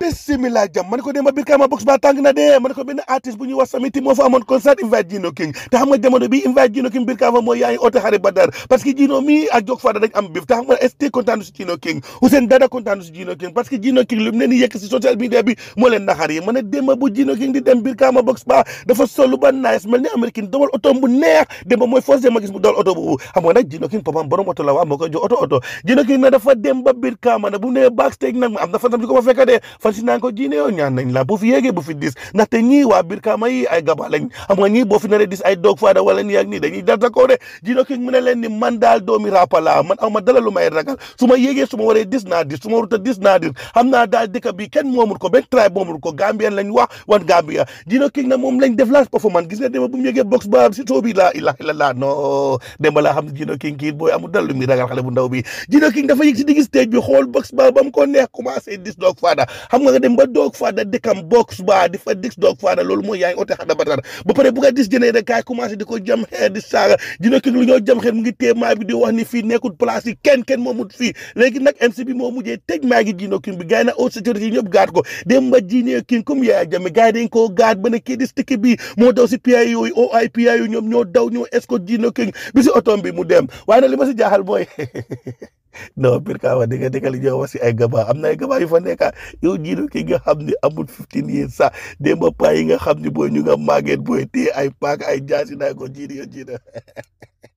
bismillah jam ma ne ko démba Brikama box ba tàng na dee ma ne ko benn artiste bu ñuy wax Samiti moo fa amoon concert invite Gino King te xam nga jamono bi invite Gino King Brikama mooy yaa ngi oote xarit Badar parce que Gino mi ak Jok Fada dañ am bif te xam nga ST kontaan si Gino King Ousseyn Dada kontaan si Gino King parce que Gino King lu mu ne ni yekk si social media bi moo leen naxar yi ma ne démba bu Gino King di dem Brikama box ba dafa solu ba nice mel ni américain dawal oto bu neex démba mooy force ma gis mu dawal oto boobu xam nga nag Gino King papam borom oto la waa moo koy jox oto oto Gino King na dafa dem ba Brikama ne bu nee backstage nag am na fan tam di ko fa fekk de fan si naan ko Gino yow ñaan nañ la bu fi yéegee bu fi dis ndaxte ñii waa Brikama yi ay gaba lañ xam nga ñii boo fi naree dis ay dog faada wala nii ak nii dañuy data ko de Gino King mu ne leen ni man daal doomi rapa la man aw ma dala lu may ragal su ma yéegee su ma waree dis naa dis su ma warut dis naa dis xam naa daal dëkk bi kenn moomul ko benn tribe moomul ko Gambien lañ wax wan Gambia Gino King na moom lañ def last performance gis nga démba bu mu yéegee box ba si soo bi laa ilaha illallah non démba laa xam ne Gino King kii booy amul dal lu muy ragal xale bu ndaw bi Gino King dafa yëg si digg stage bi xool box ba ba mu ko neex commencé dis dog faada xam nga nga dem ba dog faada dëkkam box ba di fa dis dog faada loolu mooy yaa ngi oote xada batar ba pare bu nga dis jënee rek kaay commencé di ko jam xeer di saaga Gino King lu ñoo jam xeer mu ngi téye maa bi di wax ni fii nekkul place yi kenn kenn moomut fii léegi nag MC bi moo mujjee tëj maa ngi Gino King bi gars yi nag haute sécurité yi ñëpp gaat ko dem ba Gino King comme Yaya Jammeh gars yi dañ koo gaat ba ne kii di stick bi moo daw si PIA yooyu OI PIA yooyu ñoom ñoo daw ñoo escorte Gino King bi si otom bi mu dem waaye nag li ma si jaaxal booy non Brikama dëgg dëgg li ñoo wax si ay gaba am na ay gaba yu fa nekk yow Gino King nga xam ne amul 15 years sax dem ba paa yi nga xam ne booy ñu nga màgget booy téye ay paak ay jaasi naa ko jiidi yo jiida